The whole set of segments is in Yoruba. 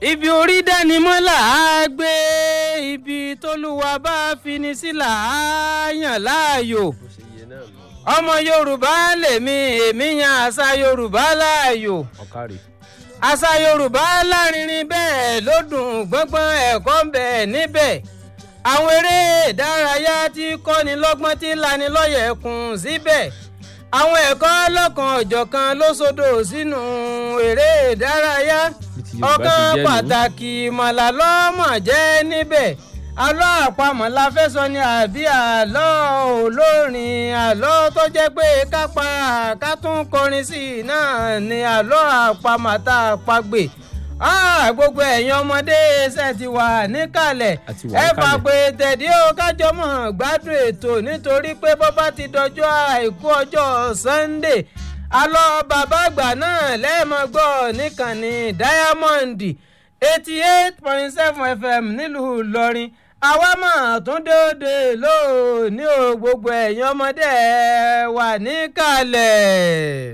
ibi orí dánimọ́ là á gbé ibi tólúwa bá fini sí là á yàn láàyò ọmọ yorùbá lèmi èmi yan àṣà yorùbá láàyò ọ̀kárì. àṣà yorùbá lárinrin bẹ́ẹ̀ ló dùn gbọ́ngbọ́n ẹ̀kọ́ ń bẹ níbẹ̀ àwọn eré ìdárayá tí kọ́ni lọ́gbọ́n tí lani lọ́yẹ̀ kùn síbẹ̀ àwọn ẹ̀kọ́ lọ́kan ọ̀jọ̀kan ló sọdọ̀ sínú eré ìdárayá Bí ti Yorùbá ọ̀kan ṣe jẹ́ nù. pàtàkì mọ̀lá lọ́mọ jẹ́ níbẹ̀ àlọ́ àpamọ̀ la fẹ́ sọ ni àbí àlọ́ olórin àlọ́ tó jẹ́ pé ká pa ká tún kọrin sí i náà ni àlọ́ àpamọ̀ tá a pa gbè Ah, gbogbo ẹ̀yin ọmọdé ṣe ti wà níkàlẹ̀ A ti wà ẹ fà níkàlẹ̀. pé tẹ̀dí ó kájọ mọ̀ gbádùn ètò nítorí pé bó bá ti dọjọ́ àìkú ọjọ́ Sunday alọ́ bàbá àgbà náà lẹ́ẹ̀mọ́ gbọ́ níkànnì Diamond eighty eight point seven FM nílùú Ìlọrin àwa mọ̀ tún dóde lóòní o gbogbo ẹ̀yin ọmọdé ẹ wà níkàlẹ̀.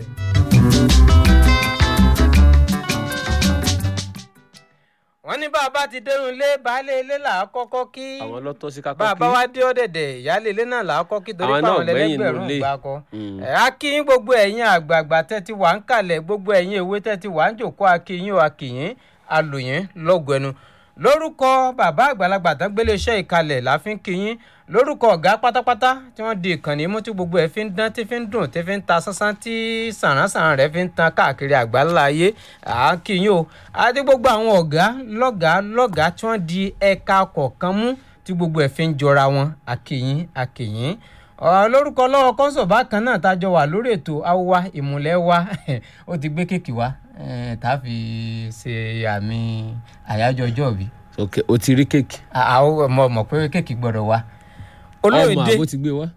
wọ́n ní bàbá ti dẹrùn lé baálé ilé là á kọ́kọ́ kí àwọn lọ́tọ́ sí kákọ́ bàbá wa dé ọ̀dẹ̀dẹ̀ ìyáálé ilé náà là á kọ́ kí torí Àwọn pé náà àwọn gbẹ̀yìn ẹlẹ́gbẹ̀rún nulẹ̀. ìgbà kọ́ Mm. ẹ̀ á kí yín gbogbo ẹ̀yin àgbààgbà tẹ́ ti wà ń kalẹ̀ gbogbo ẹ̀yin èwe tẹ́ ti wà ń jòkó akíyín o akíyín alòyìn lọ́gọ̀ ẹnu lórúkọ bàbá àgbàlagbà tán gbélé iṣẹ́ ìkalẹ̀ la fi ń kíyín lórúkọ ọ̀gá pátápátá tí wọ́n di ìkànnì mú tí gbogbo ẹ̀ fi ń dán tí fi ń dùn tí fi ń ta sánsán tí sàránsàn rẹ̀ fi ń tan káàkiri àgbáńlá ayé àákíyín o àti gbogbo àwọn ọ̀gá lọ́gàá lọ́gàá tí wọ́n di ẹ̀ka kọ̀ọ̀kan mú tí gbogbo ẹ̀ fi ń jọra wọn àkìyín àkìyín Ọ, lórúkọ lọ́wọ́ kọ́ńsọ̀ bákan náà tá a jọ wà lórí ètò awúwa ìmùlẹ̀ wa ó ti gbé kéèkì wá eh, tá a fi ṣe àmì àyájọ́ ọjọ́ bí. ok o ti rí kéèkì. àwọn ọmọ mọ̀ pé kéèkì gbọ́dọ̀ wá. ọmọ olóòdè àbó ti gbé wá.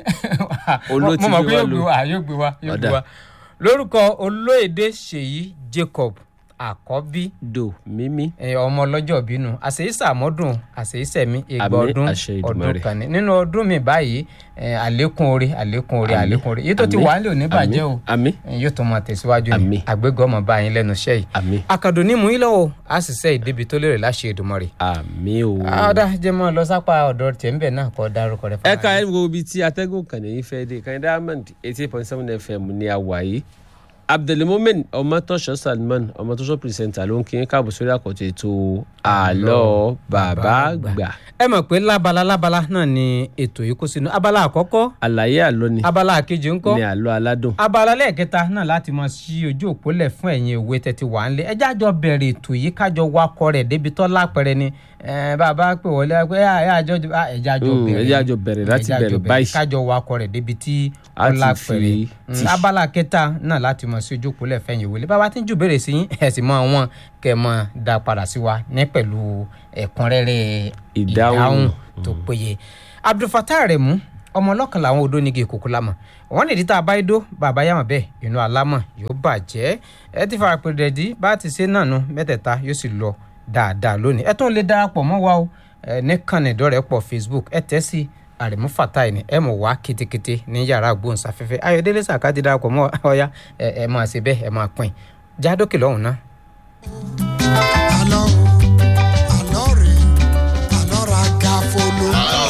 Olóò ti mo mọ̀ gbé pé wá yóò gbé lò. wá yóò gbé wá yóò gbé Ọ̀dà. wá. lórúkọ olóòdè ṣèyí Jacob àkọ́bí do mímí. ẹ, ọmọ ọlọ́jọ́ bínú àṣeyísàmọ́dún àṣeyísẹ̀mí ìgbà Àmín, ọdún àṣẹ ọdún Èdùmàrè. kan ní nínú ọdún mi báyìí ẹ, àlékún orí àlékún orí Àmín, àlékún orí èyí tó ti àmín, wà nílò oníbàjẹ́ o àmín ẹ, yóò tó máa tẹ̀síwájú ni Àmín. àgbégọ́ ọmọ bá yín lẹ́nu iṣẹ́ yìí àmín akadùn ní mú yín lọ́wọ́ a sì sẹ́ ìdébi tó lérè láṣẹ Èdùmàrè. àmín o. ọ̀dà jẹ́ mọ́ lọ sápá ọ̀dọ̀ tẹ̀ ń bẹ̀ náà kọ́ dárúkọ rẹ ẹ ká ẹ wo ibi tí atẹ́gùn kàn ní fẹ́ dé kan diamond eighty point seven fm ní àwàyé abdulmumin ọmọtọ́ṣọ́ salman ọmọtọ́ṣọ́ pìrìsẹ́ńtà ló ń kí n káàbọ̀ sórí àkọ́tún ètò àlọ́ bàbá àgbà ẹ mọ̀ pé lábala lábala náà ni ètò yìí kó sínú abala àkọ́kọ́ àlàyé àlọ́ ni abala àkejì ńkọ́ ní àlọ́ aládùn abala lẹ́ẹ̀kẹta náà láti mọ sí ojú òpó lẹ̀ fún ẹ̀yin òwe tẹ́tí wà ń lé ẹjẹ́ àjọ bẹ̀rẹ̀ ètò yìí kájọ wakọ̀ rẹ̀ débi tọ́ lápẹ̀rẹ̀ ni eh, bàbá pè wọlé pé ẹjẹ́ àjọ ah, ẹjẹ́ àjọ Mm, bẹ̀rẹ̀ ẹjẹ́ àjọ bẹ̀rẹ̀ láti ẹjẹ́ àjọ bẹ̀rẹ̀ báyìí. kájọ wakọ̀ rẹ̀ débi tí A ó ti lápẹ̀rẹ̀ fi Mm, tì. abala kẹta náà láti mọ sí ojú òpó lẹ̀ fẹ́yìn òwe bàbá tí ń jù bẹ̀rẹ̀ sí yín ẹ̀ sì mọ àwọn kẹ́ mọ dá padà sí wa ní pẹ̀lú ẹ̀kúnrẹ́rẹ́ Ìdáhùn. tó péye abdulfatah rẹ̀ mú ọmọ ọlọ́kan làwọn odò nígi ìkókó lámọ̀ wọ́n lè rí tá a bá dó bàbá yàmọ̀ bẹ́ẹ̀ inú alámọ̀ yóò bàjẹ́ ẹ ti fara pèrè dí bá a ti ṣe náà nu mẹ́tẹ̀ẹ̀ta yóò sì lọ dáadáa lónìí ẹ tún lè darapọ̀ mọ́ wa o ẹ ní kànnì ìdọ́rẹ̀pọ̀ facebook ẹ tẹ́ sí àrẹ̀mú fatai ni ẹ mọ̀ wá kétékété ní yàrá gbóhùnsáfẹ́fẹ́ ayọ̀délé sàká ti darapọ̀ mọ́ ọ̀ya ẹ ẹ máa ṣe bẹ́ẹ̀ ẹ máa pín jádókè lọ́hùn náà. àlọ́ o àlọ́ rẹ̀ àlọ́ ra ga folo.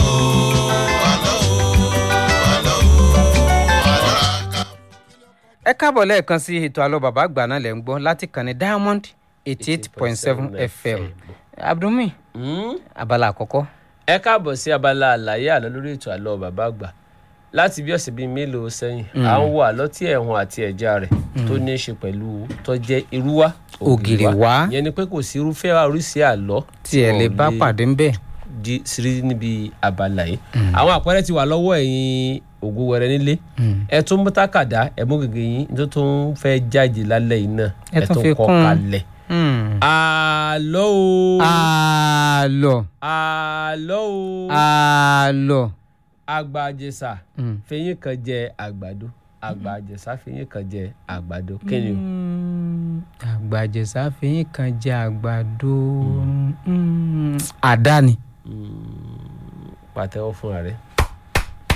ẹ káàbọ̀ lẹ́ẹ̀kan sí ètò àlọ́ bàbá àgbà náà lẹ̀ ń gbọ́ láti kànnì diamond eighty eight point seven fm abdulmi Mm. abala àkọ́kọ́ ẹ káàbọ̀ sí abala àlàyé àlọ́ lórí ètò àlọ́ bàbá àgbà láti bí ọ̀sẹ̀ bíi mélòó sẹ́yìn à ń wo àlọ́ tí ẹ̀hún àti ẹ̀já rẹ̀ tó ní í ṣe pẹ̀lú tó jẹ́ irúwá Ògìrì wá. ìyẹn ni pé kò sí irúfẹ́ oríṣi àlọ́ tí ẹ lè bá pàdé ń bẹ̀. di sírí níbi abala yìí àwọn àpẹẹrẹ ti wà lọ́wọ́ ẹ̀yin ògùn wẹrẹ nílé ẹ tún mú tákàdá ẹ mú gègé yín tó tún fẹ́ jáde lálẹ́ yìí náà Ẹ tún fi kọ kún un. kalẹ̀ àlọ́ o àlọ́ àlọ́ o àlọ́ àgbà àjẹsà Mm. fẹyín kan jẹ àgbàdo àgbà àjẹsà fẹyín kan jẹ àgbàdo kí ni o. àgbàjẹsà fẹ̀yìn kan jẹ àgbàdo Mm. àdá ni. pàtẹ́wọ́ fúnra rẹ̀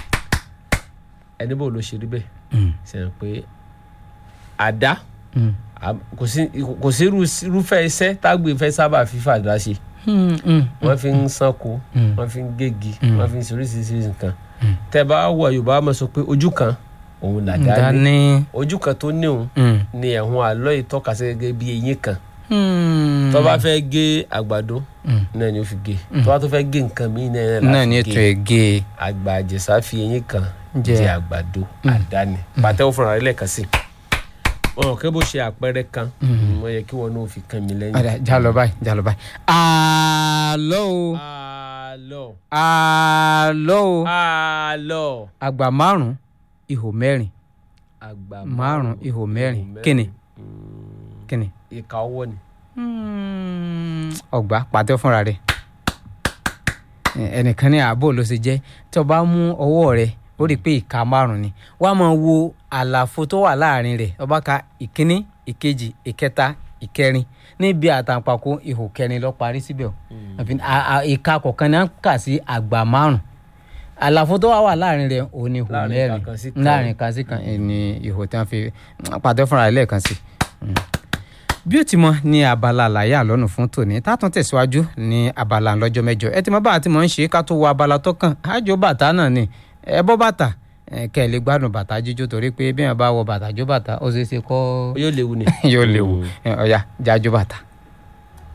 ẹni bò ló ṣe rí bẹ́ẹ̀ Mm. sẹ́yìn pé àdá Mm. Am- kò sí kò sí irú- irúfẹ́ iṣẹ́ tágbé fẹ́ sábà fífà dá ṣe wọ́n fi ń sanko wọ́n fi ń gégi wọ́n fi ń soríṣiríṣi nǹkan tẹ́ bá wọ yorùbá máa sọ pé ojú kan òun làdá ní dání. ojú kan tó ní òun Mm. ni ẹ̀hún àlọ́ ìtọ́ka sí gẹ́gẹ́ bí eyín kan tó bá fẹ́ gé àgbàdo náà ni ó fi gé tó bá tó fẹ́ gé nǹkan míì náà náà ní ni ètò gé ẹ̀gẹ́ àgbà àjẹsà fi eyín kan Jẹ. jẹ àgbàdo àdáni pàtẹ́wọ́ fúnra rẹ̀ lẹ́ẹ̀kan sí wọn kẹ́ bó ṣe àpẹẹrẹ kan wọ́n yẹ kí wọn náà fi kan mi lẹ́yìn. ọ̀dà já lọ báyìí já lọ báyìí. àlọ́ o àlọ́ àlọ́ o àlọ́ àgbà márùn-ún ihò mẹ́rin àgbà márùn-ún ihò mẹ́rin kíni kíni. ìka ọwọ́ ni. ọgbà pàtẹ fúnra rẹ ẹnìkan ní ààbò ló ṣe jẹ́ tí o bá mú ọwọ́ rẹ ó rí i pé ìka márùn ni wàá máa wo àlàfo tó wà láàrin rẹ̀ ọba ka ìkíní ìkejì ìkẹta ìkẹrin níbi àtàǹpàkò ihò kẹrin lọ parí síbẹ̀ o Àfi- a- a- ìka kọ̀ọ̀kan ni à ń kà sí àgbà márùn àlàfo tó wà wà láàrin rẹ̀ òun ni ihò Láàrin mẹ́rin ìka kan sí kan. láàrin kan sí kan eh, ni ihò tí wọ́n fi pàtẹ fúnra rẹ̀ lẹ́ẹ̀kan sí bí ó ti mọ ní abala àlàyé àlọ́nù fún tòní tátún tẹ̀síwájú ní abala lọ́jọ́ mẹ́jọ ẹ ti mọ bá a ti mọ̀ ń ṣe ká tó wọ abala tó kàn ájò bàtà náà ni ẹ bọ́ bàtà ẹ kẹ́ ẹ lè gbádùn bàtà jíjó torí pé bí wọn bá wọ bàtà jó bàtà ó ṣeé ṣe kọ́ yóò léwu ni. yóò léwu ẹ, ọ̀ya jájó bàtà.